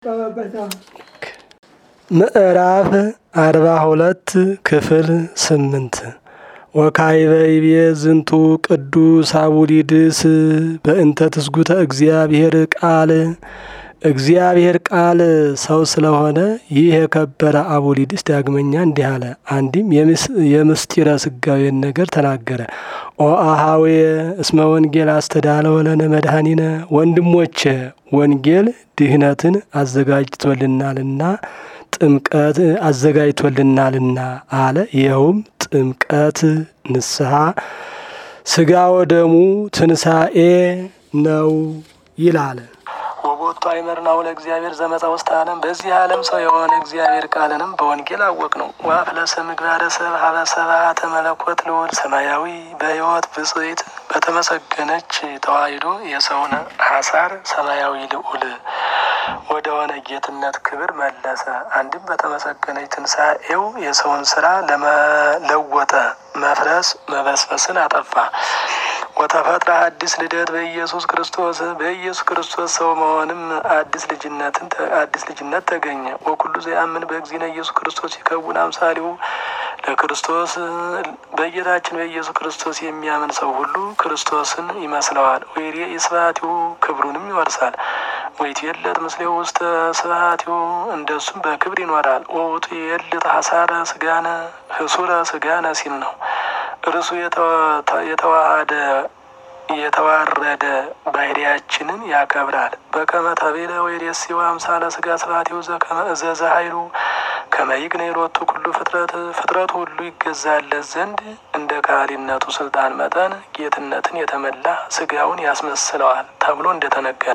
ምዕራፍ አርባ ሁለት ክፍል ስምንት ወካዕበ ይቤ ዝንቱ ቅዱስ አቡሊድስ በእንተ ትስጉተ እግዚአብሔር ቃል እግዚአብሔር ቃል ሰው ስለሆነ ይህ የከበረ አቡሊድስ ዳግመኛ እንዲህ አለ። አንድም የምስጢረ ስጋዌን ነገር ተናገረ። ኦ አሃዌ እስመ ወንጌል አስተዳለወ ለነ መድኃኒነ፣ ወንድሞቼ ወንጌል ድህነትን አዘጋጅቶልናልና ጥምቀት አዘጋጅቶልናልና አለ። ይኸውም ጥምቀት፣ ንስሐ፣ ስጋ ወደሙ ትንሣኤ ነው ይላል። ወቦቱ አይመርናው ለእግዚአብሔር ዘመፃ ውስጥ ዓለም በዚህ ዓለም ሰው የሆነ እግዚአብሔር ቃልንም በወንጌል አወቅ ነው። ዋፍለሰ ምግባረ ሰብ ሀበ ሰብአተ መለኮት ልዑል ሰማያዊ በሕይወት ብጽይት በተመሰገነች ተዋሂዶ የሰውን ሀሳር ሰማያዊ ልዑል ወደ ሆነ ጌትነት ክብር መለሰ። አንድም በተመሰገነች ትንሣኤው የሰውን ስራ ለመለወጠ መፍረስ መበስበስን አጠፋ። ወተፈጥረ አዲስ ልደት በኢየሱስ ክርስቶስ በኢየሱስ ክርስቶስ ሰው መሆንም አዲስ ልጅነትን አዲስ ልጅነት ተገኘ። ወኩሉ ዘያምን በእግዚእነ ኢየሱስ ክርስቶስ ይከውን አምሳሌው ለክርስቶስ በጌታችን በኢየሱስ ክርስቶስ የሚያምን ሰው ሁሉ ክርስቶስን ይመስለዋል። ወይሬ ስብሐቲሁ ክብሩንም ይወርሳል። ወይትየለጥ ምስሌው ውስተ ስብሐቲሁ እንደሱም በክብር ይኖራል። ወውቱ የልጥ ሀሳረ ስጋነ ህሱረ ስጋነ ሲል ነው። እርሱ የተዋሃደ የተዋረደ ባህሪያችንን ያከብራል። በከመ ተቤለ ወይሬሲው አምሳለ ስጋ ስብሐቲሁ ዘከመ እዘዘ ኃይሉ ከመ ይግነ ሎቱ ኩሉ ፍጥረት ፍጥረቱ ሁሉ ይገዛለት ዘንድ እንደ ካህሊነቱ ስልጣን መጠን ጌትነትን የተመላ ስጋውን ያስመስለዋል ተብሎ እንደተነገረ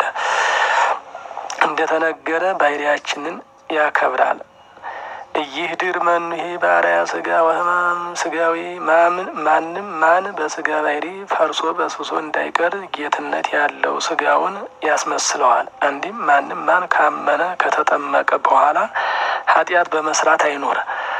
እንደተነገረ ባህሪያችንን ያከብራል። ይህ ድር መኑ ይሄ በአርአያ ስጋ ወህማም ስጋዊ ማንም ማን በስጋ ባህሪ ፈርሶ በስብሶ እንዳይቀር ጌትነት ያለው ስጋውን ያስመስለዋል። አንዲም ማንም ማን ካመነ ከተጠመቀ በኋላ ኃጢአት በመስራት አይኖር።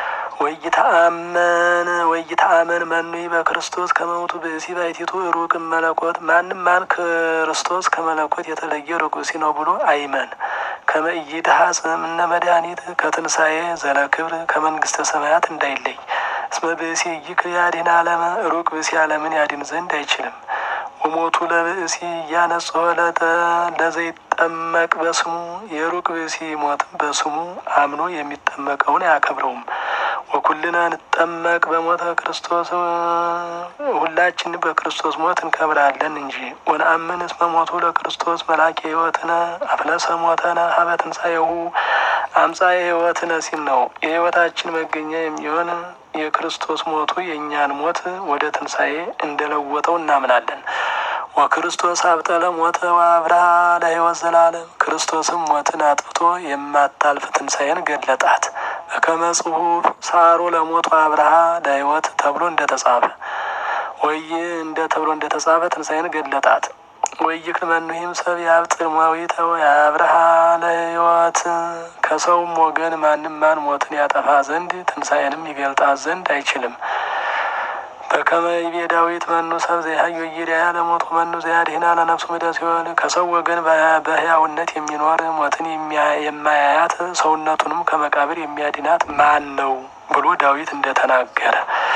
ወይተአመን ወይተአመን መኑ በክርስቶስ ከመውቱ ብእሲ ባይቲቱ ሩቅ መለኮት ማንም ማን ክርስቶስ ከመለኮት የተለየ ርቁሲ ነው ብሎ አይመን። ከመይድሃጽ እምነ መድኃኒት ከትንሣኤ ዘለ ክብር ከመንግስተ ሰማያት እንዳይለይ። እስመ ብእሲ ይክል ያድን አለመ ሩቅ ብእሲ ዓለምን ያድን ዘንድ አይችልም። ወሞቱ ለብእሲ እያነጽሖ ለዘይጠመቅ በስሙ የሩቅ ብእሲ ሞትም በስሙ አምኖ የሚጠመቀውን አያከብረውም። ወኩልነ እንጠመቅ በሞተ ክርስቶስ ሁላችን በክርስቶስ ሞት እንከብራለን እንጂ። ወነአምን እስመ ሞቱ ለክርስቶስ መላኬ ሕይወትነ አፍለሰ ሞተነ ሀበ ትንሣኤሁ አምጻኤ ሕይወትነ ሲል ነው። የሕይወታችን መገኛ የሚሆን የክርስቶስ ሞቱ የእኛን ሞት ወደ ትንሣኤ እንደለወጠው እናምናለን። ወክርስቶስ አብጠለ ሞተ ወአብርሃ ለሕይወት ዘላለም ክርስቶስም ሞትን አጥፍቶ የማታልፍ ትንሣኤን ገለጣት። በከመ ጽሑፍ ሳሮ ለሞቱ አብርሃ ለሕይወት ተብሎ እንደተጻፈ ወይ እንደ ተብሎ እንደተጻፈ ትንሣኤን ገለጣት። ወይክል መኑሂም ሰብ ያብጥር ሞዊተ ወአብርሃ ለሕይወት ከሰውም ወገን ማንም ማን ሞትን ያጠፋ ዘንድ ትንሣኤንም ይገልጣት ዘንድ አይችልም። በከመ ይቤ ዳዊት መኑ ሰብ ዘያህዮ ይርያ ለሞቱ መኑ ዘያድኅና ለነፍሱ ምደ ሲኦል ከሰው ወገን በሕያውነት የሚኖር ሞትን የማያያት ሰውነቱንም ከመቃብር የሚያድናት ማን ነው ብሎ ዳዊት እንደተናገረ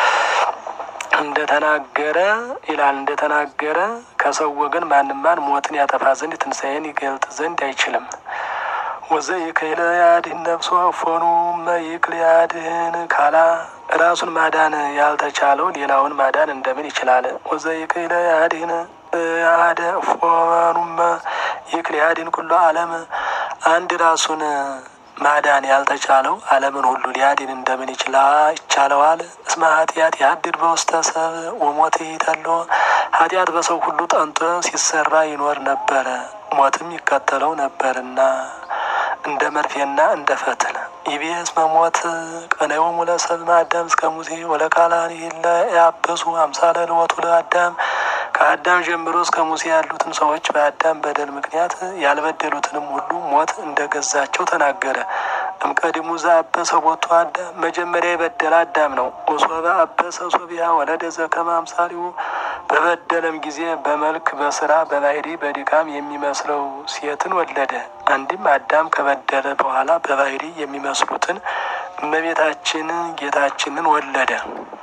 እንደተናገረ ይላል እንደተናገረ ከሰው ወገን ማንም ማን ሞትን ያጠፋ ዘንድ ትንሣኤን ይገልጥ ዘንድ አይችልም። ወዘይክል ያድኅን ነፍሶ እፎኑ መይክል ያድኅን ካላ ራሱን ማዳን ያልተቻለው ሌላውን ማዳን እንደምን ይችላል? ወዘይክል ያድኅን አደ እፎኑመ ይክል ያድኅን ኩሎ ዓለም አንድ ራሱን ማዳን ያልተቻለው ዓለምን ሁሉ ሊያድን እንደምን ይቻለዋል? እስመ ኃጢአት ያድር በውስተ ሰብ ወሞት ይተሎ ኃጢአት በሰው ሁሉ ጠንቶ ሲሰራ ይኖር ነበረ፣ ሞትም ይከተለው ነበርና እንደ መርፌና እንደ ፈትል ይቤ እስመ ሞት ቀነዮሙ ለሰብእ አዳም እስከ ሙሴ ወለካልአኒ እለ ያበሱ አምሳለ ልወቱ ለአዳም ከአዳም ጀምሮ እስከ ሙሴ ያሉትን ሰዎች በአዳም በደል ምክንያት ያልበደሉትንም ሁሉ ሞት እንደገዛቸው ተናገረ። እምቀድሙ ዘአበሰ ቦቱ አዳም መጀመሪያ የበደለ አዳም ነው። ወሶበ አበሰ ሶቢያ ወለደ ዘከመ አምሳሊሁ በበደለም ጊዜ በመልክ በስራ በባህሪ በድካም የሚመስለው ሴትን ወለደ። አንድም አዳም ከበደለ በኋላ በባህሪ የሚመስሉትን እመቤታችን ጌታችንን ወለደ።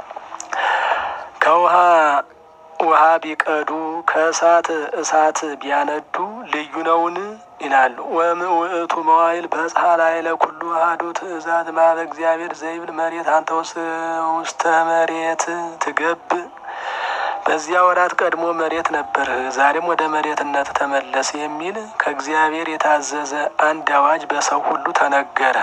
ከውሃ ውሃ ቢቀዱ ከእሳት እሳት ቢያነዱ ልዩ ነውን ይላሉ። ወምውእቱ መዋይል በጽሐ ላዕለ ኩሉ አሐዱ ትእዛዝ ማበ እግዚአብሔር ዘይብል መሬት አንተ ውስተ መሬት ትገብ በዚያ ወራት ቀድሞ መሬት ነበርህ፣ ዛሬም ወደ መሬትነት ተመለስ የሚል ከእግዚአብሔር የታዘዘ አንድ አዋጅ በሰው ሁሉ ተነገረ።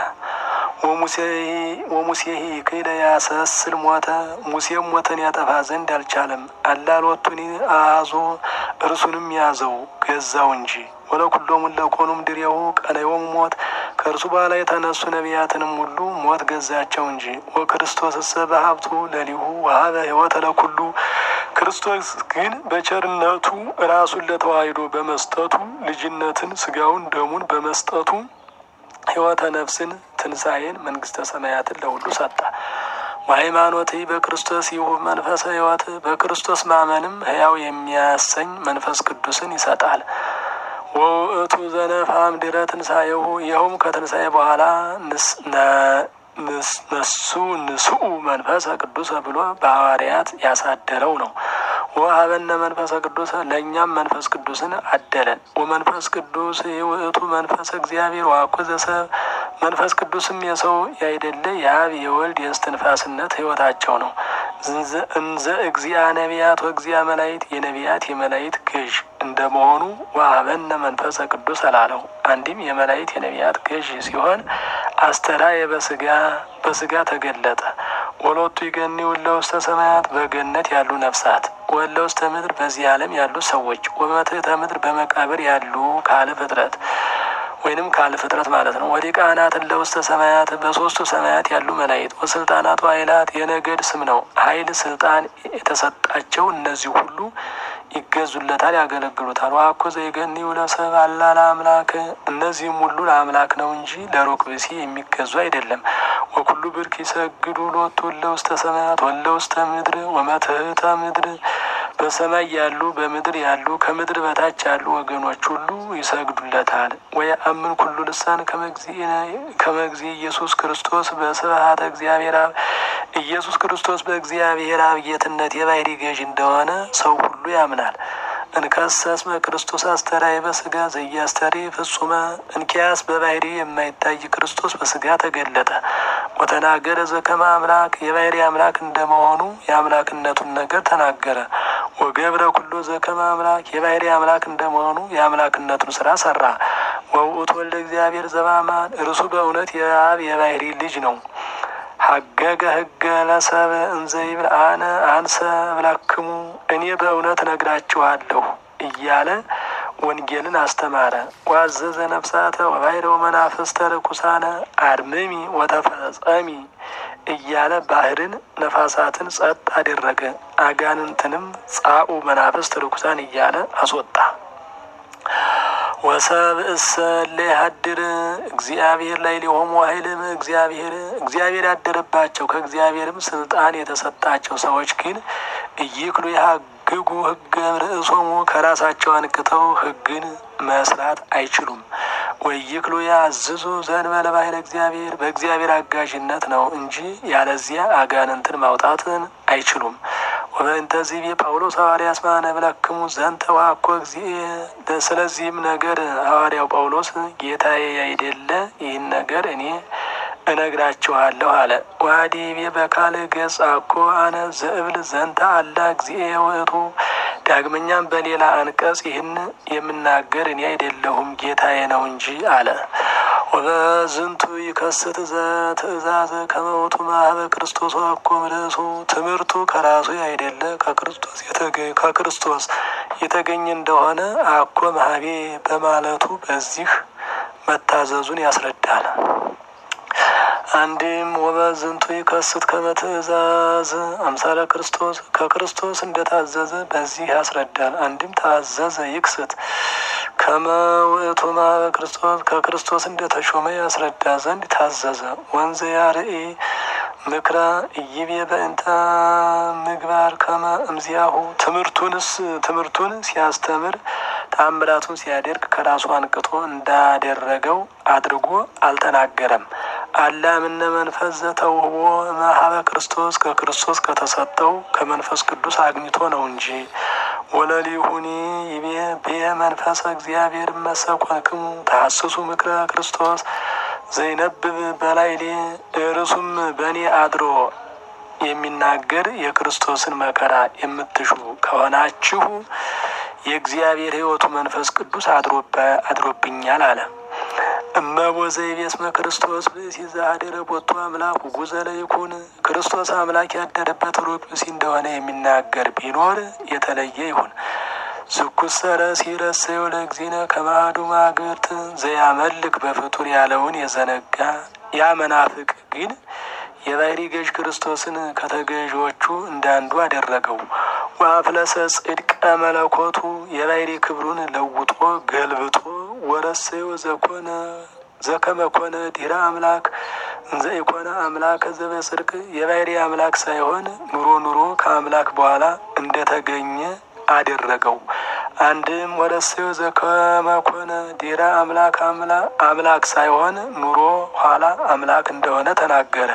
ወሙሴሂ ክደ ያሰስል ሞተ ሙሴም ሞትን ያጠፋ ዘንድ አልቻለም። አላሎቱን አዞ እርሱንም ያዘው ገዛው እንጂ ወለኩሎሙ ለኮኑም ድሬው ቀነዮሙ ሞት ከእርሱ በኋላ የተነሱ ነቢያትንም ሁሉ ሞት ገዛቸው እንጂ ወክርስቶስ እሰ በሀብቱ ለሊሁ ወሀበ ሕይወተ ለኩሉ ክርስቶስ ግን በቸርነቱ ራሱን ለተዋሕዶ በመስጠቱ ልጅነትን ስጋውን ደሙን በመስጠቱ ሕይወተ ነፍስን ትንሣኤን መንግስተ ሰማያትን ለሁሉ ሰጠ። ሃይማኖት በክርስቶስ ይሁብ መንፈሰ ሕይወት በክርስቶስ ማመንም ሕያው የሚያሰኝ መንፈስ ቅዱስን ይሰጣል። ወውእቱ ዘነፋም ድረ ትንሣኤሁ ይኸውም ከትንሣኤ በኋላ ነሱ ንስኡ መንፈሰ ቅዱሰ ብሎ በሐዋርያት ያሳደረው ነው። ወሀበነ መንፈሰ ቅዱሰ ለእኛም መንፈስ ቅዱስን አደለን። ወመንፈስ ቅዱስ ውእቱ መንፈስ እግዚአብሔር ዋኩ ዘሰብ መንፈስ ቅዱስም የሰው ያይደለ የአብ የወልድ የእስትንፋስነት ሕይወታቸው ነው። እንዘ እግዚአ ነቢያት ወእግዚአ መላይት የነቢያት የመላይት ገዥ እንደመሆኑ ወሀበነ መንፈሰ ቅዱስ አላለው። አንድም የመላይት የነቢያት ገዥ ሲሆን አስተራየ በስጋ በስጋ ተገለጠ። ወሎቱ ይገኒ ውለ ውስተ ሰማያት በገነት ያሉ ነፍሳት ወለ ውስተ ምድር በዚህ ዓለም ያሉ ሰዎች ወበትሕተ ምድር በመቃብር ያሉ ካለ ፍጥረት ወይንም ካለ ፍጥረት ማለት ነው። ወዲቃናት እለ ውስተ ሰማያት በሶስቱ ሰማያት ያሉ መላእክት ወስልጣናቱ ኃይላት የነገድ ስም ነው። ኃይል ስልጣን የተሰጣቸው እነዚህ ሁሉ ይገዙለታል፣ ያገለግሉታል። ዋኮ ዘይገኒ ለሰብ አላ ለአምላክ እነዚህም ሁሉ ለአምላክ ነው እንጂ ለሩቅ ብእሲ የሚገዙ አይደለም። ወኩሉ ብርክ ይሰግዱ ሎቱ እለ ውስተ ሰማያት ወለ ውስተ ምድር ወመትሕተ ምድር በሰማይ ያሉ በምድር ያሉ ከምድር በታች ያሉ ወገኖች ሁሉ ይሰግዱለታል። ወየአምን ኩሉ ልሳን ከመግዚ ኢየሱስ ክርስቶስ በስብሐተ እግዚአብሔር አብ ኢየሱስ ክርስቶስ በእግዚአብሔር አብ ጌትነት የባህሪ ገዥ እንደሆነ ሰው ሁሉ ያምናል። እንከሰስመ ክርስቶስ አስተራይ በስጋ ዘያስተሪ ፍጹመ እንኪያስ በባህሪ የማይታይ ክርስቶስ በስጋ ተገለጠ። ወተናገረ ዘከመ አምላክ የባህሪ አምላክ እንደመሆኑ የአምላክነቱን ነገር ተናገረ። ወገብረ ኩሎ ዘከመ አምላክ የባህሪ አምላክ እንደመሆኑ የአምላክነቱን ስራ ሰራ። ወውእቱ ወልደ እግዚአብሔር ዘበአማን እርሱ በእውነት የአብ የባህሪ ልጅ ነው። ሀገገ ህገ ለሰብ እንዘይብል አነ አንሰ ብላክሙ እኔ በእውነት ነግራችኋለሁ እያለ ወንጌልን አስተማረ። ዋዘዘ ነፍሳተ ወባሕረ መናፍስተ ርኩሳነ አድምሚ ወተፈጸሚ እያለ ባህርን ነፋሳትን ጸጥ አደረገ። አጋንንትንም ጻኡ መናፍስት ርኩሳን እያለ አስወጣ። ወሰብ እሰ ለያድር እግዚአብሔር ላይ ሊሆሙ ኃይልም እግዚአብሔር እግዚአብሔር ያደረባቸው ከእግዚአብሔርም ስልጣን የተሰጣቸው ሰዎች ግን እይክሉ ያግጉ ህገ ርእሶሙ ከራሳቸው አንቅተው ህግን መስራት አይችሉም። ወይክሉ ያዝዙ ዘእንበለ ባሕረ እግዚአብሔር በእግዚአብሔር አጋዥነት ነው እንጂ ያለዚያ አጋንንትን ማውጣትን አይችሉም። ወበእንተዚህ ጳውሎስ ሐዋርያ እስማነ ብለክሙ ዘንተ ዋኮ እግዚእ ስለዚህም ነገር ሐዋርያው ጳውሎስ ጌታዬ ያይደለ ይህን ነገር እኔ እነግራችኋለሁ አለ። ዋዲቤ በካል ገጽ አኮ አነ ዘእብል ዘንተ አላ እግዚእ ውእቱ ዳግመኛም በሌላ አንቀጽ ይህን የምናገር እኔ አይደለሁም ጌታዬ ነው እንጂ አለ። ወበዝንቱ ይከስት ዘትእዛዘ ከመውቱ ማህበ ክርስቶስ አኮ ምልእሱ ትምህርቱ ከራሱ አይደለ ከክርስቶስ ከክርስቶስ የተገኘ እንደሆነ አኮ ማህቤ በማለቱ በዚህ መታዘዙን ያስረዳል። አንድም ወበዝንቱ ይከስት ከመ ትእዛዝ አምሳለ ክርስቶስ ከክርስቶስ እንደታዘዘ በዚህ ያስረዳል። አንድም ታዘዘ ይክስት ከመ ውእቱ ማበ ክርስቶስ ከክርስቶስ እንደተሾመ ያስረዳ ዘንድ ታዘዘ። ወንዘ ያርኢ ምክረ እይቤ በእንተ ምግባር ከመ እምዚያሁ ትምህርቱንስ ትምህርቱን ሲያስተምር ተአምራቱን ሲያደርግ ከራሱ አንቅቶ እንዳደረገው አድርጎ አልተናገረም። አላምነ መንፈስ ዘተውህቦ መሀበ ክርስቶስ ከክርስቶስ ከተሰጠው ከመንፈስ ቅዱስ አግኝቶ ነው እንጂ ወለሊሁኒ ይቤ ቤ መንፈሰ እግዚአብሔር መሰኮንክሙ ተሐስሱ ምክረ ክርስቶስ ዘይነብብ በላይሌ እርሱም በእኔ አድሮ የሚናገር የክርስቶስን መከራ የምትሹ ከሆናችሁ የእግዚአብሔር ሕይወቱ መንፈስ ቅዱስ አድሮብኛል አለ። እመቦ ዘይቤስመ ክርስቶስ ብእሲ ዘአደረ ቦቱ አምላክ ውጉዘ ለይኩን ክርስቶስ አምላክ ያደረበት ሩቅ ብእሲ እንደሆነ የሚናገር ቢኖር የተለየ ይሁን። ዝኩሰረ ሲረሰዮ ለእግዚእነ ከማዱ ማግብርት ዘያመልክ በፍጡር ያለውን የዘነጋ ያ መናፍቅ ግን የባህሪ ገዥ ክርስቶስን ከተገዢዎቹ እንዳንዱ አደረገው። ወአፍለሰ ጽድቀ መለኮቱ የባህሪ ክብሩን ለውጦ ገልብጦ ወረሰዮ ዘኮነ ዘከመ ኮነ ዲረ አምላክ እንዘ ኢኮነ አምላክ ዘበጽድቅ የባህሪ አምላክ ሳይሆን ኑሮ ኑሮ ከአምላክ በኋላ እንደተገኘ አደረገው። አንድም ወረሰዮ ዘከመ ኮነ ዲረ አምላክ አምላክ ሳይሆን ኑሮ ኋላ አምላክ እንደሆነ ተናገረ።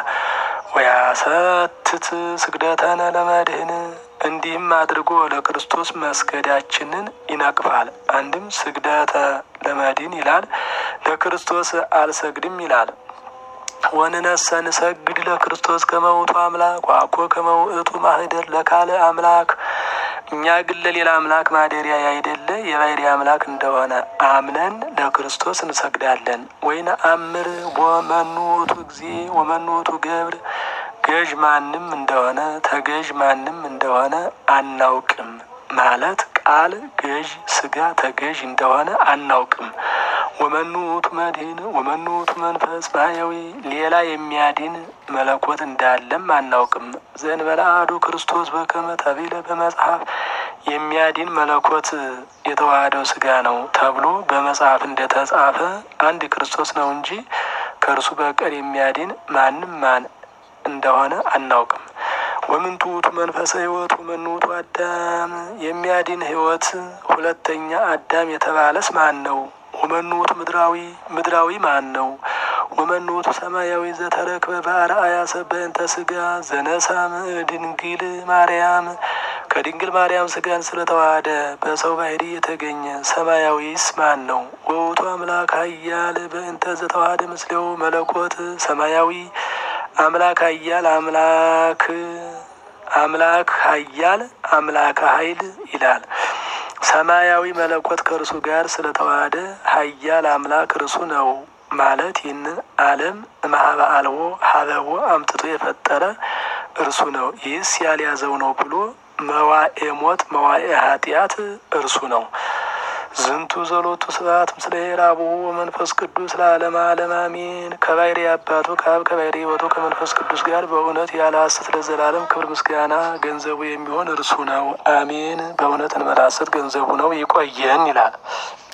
ወያሰትት ስግደተነ ለመድህን እንዲህም አድርጎ ለክርስቶስ መስገዳችንን ይነቅፋል። አንድም ስግደተ ለመድህን ይላል፣ ለክርስቶስ አልሰግድም ይላል። ወንነሰ ንሰግድ ለክርስቶስ ከመውቱ አምላክ ዋኮ ከመውእቱ ማህደር ለካለ አምላክ እኛ ግን ለሌላ አምላክ ማደሪያ ያይደለ የባህሪ አምላክ እንደሆነ አምነን ለክርስቶስ እንሰግዳለን። ወይን አምር ወመኑ ውእቱ ጊዜ ወመኑ ውእቱ ገብር ገዥ ማንም እንደሆነ ተገዥ ማንም እንደሆነ አናውቅም ማለት ቃል ገዥ ስጋ ተገዥ እንደሆነ አናውቅም። ወመኑ ውእቱ መድህን ወመኑ ውእቱ መንፈስ ማያዊ ሌላ የሚያድን መለኮት እንዳለም አናውቅም። ዘእንበለ አሐዱ ክርስቶስ በከመ ተቢለ በመጽሐፍ የሚያድን መለኮት የተዋህደው ስጋ ነው ተብሎ በመጽሐፍ እንደተጻፈ አንድ ክርስቶስ ነው እንጂ ከእርሱ በቀር የሚያድን ማንም ማን እንደሆነ አናውቅም። ወምንቱ ውእቱ መንፈሰ ሕይወት ወመኑ ውእቱ አዳም የሚያድን ሕይወት ሁለተኛ አዳም የተባለስ ማን ነው? ወመኑ ውእቱ ምድራዊ ምድራዊ ማን ነው? ወመኑ ውእቱ ሰማያዊ ዘተረክበ በአርአያ ሰብእ በእንተ ስጋ ዘነሳም ድንግል ማርያም ከድንግል ማርያም ስጋን ስለተዋሃደ በሰው ባህሪ የተገኘ ሰማያዊስ ማን ነው? ወውቱ አምላክ ኃያል በእንተ ዘተዋሃደ ምስሌው መለኮት ሰማያዊ አምላክ ኃያል አምላክ አምላክ ኃያል አምላክ ኃይል ይላል። ሰማያዊ መለኮት ከእርሱ ጋር ስለተዋሃደ ኃያል አምላክ እርሱ ነው ማለት ይህንን ዓለም እምኀበ አልቦ ሀበቦ አምጥቶ የፈጠረ እርሱ ነው። ይህስ ያልያዘው ነው ብሎ መዋኤ ሞት መዋኤ ኃጢአት እርሱ ነው። ዝንቱ ዘሎቱ ስብሐት ምስለ ሄራብሁ ወመንፈስ ቅዱስ ለዓለመ ዓለም አሜን። ከባሕርይ አባቱ ከአብ ከባሕርይ ሕይወቱ ከመንፈስ ቅዱስ ጋር በእውነት ያለ ሐሰት ለዘላለም ክብር ምስጋና ገንዘቡ የሚሆን እርሱ ነው። አሜን። በእውነት እንበለ ሐሰት ገንዘቡ ነው። ይቆየን ይላል።